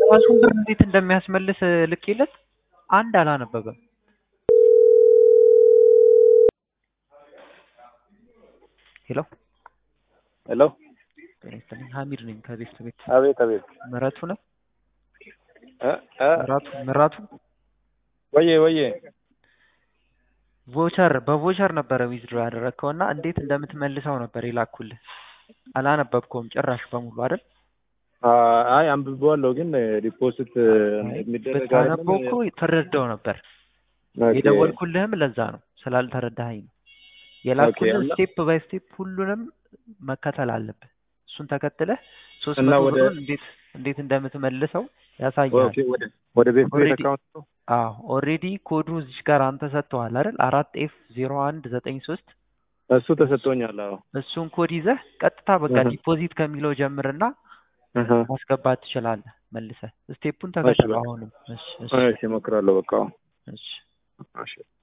ራሱን ብር እንዴት እንደሚያስመልስ ልኬለት አንድ አላነበበም። ሄሎ ሄሎ ጤና ይስጥልኝ ሀሚድ ነኝ ከቤት ቤት አቤት አቤት ምረቱ ነው እ እ ምራቱ ምራቱ ወዬ ወዬ ቮቸር በቮቸር ነበረ ዊዝድሮ ያደረግከው እና እንዴት እንደምትመልሰው ነበር የላኩልህ። አላነበብከውም ጭራሽ በሙሉ አይደል? አ- አይ አንብቤዋለሁ ግን ዲፖዚት የሚደረግ ብታነበው እኮ ተረዳው ነበር። ኦኬ። የደወልኩልህም ለዛ ነው ስላልተረዳኸኝ ነው። የላኩልህ እና- ስቴፕ ባይ ስቴፕ ሁሉንም መከተል አለብህ። እሱን ተከትለህ ሶስት እና መቶ ወደ- ብሩን እንዴት እንዴት እንደምትመልሰው ያሳያል። ኦኬ፣ ወደ ወደ ቤት ቤት Already- አካውንት ነው? አዎ ኦልሬዲ ኮዱ እዚች ጋር አንተ ሰጥተዋል አይደል? አራት ኤፍ ዜሮ አንድ ዘጠኝ ሶስት እሱ ተሰጥቶኛል። አዎ እሱን ኮድ ይዘህ ቀጥታ በቃ እህ። ዲፖዚት ከሚለው ጀምርና እህ። ማስገባት ትችላለህ። መልሰህ ስቴፑን እሺ፣ ተከተል። በቃ። አሁንም እሺ እሺ እሺ እሞክራለሁ። በቃ እሺ እሺ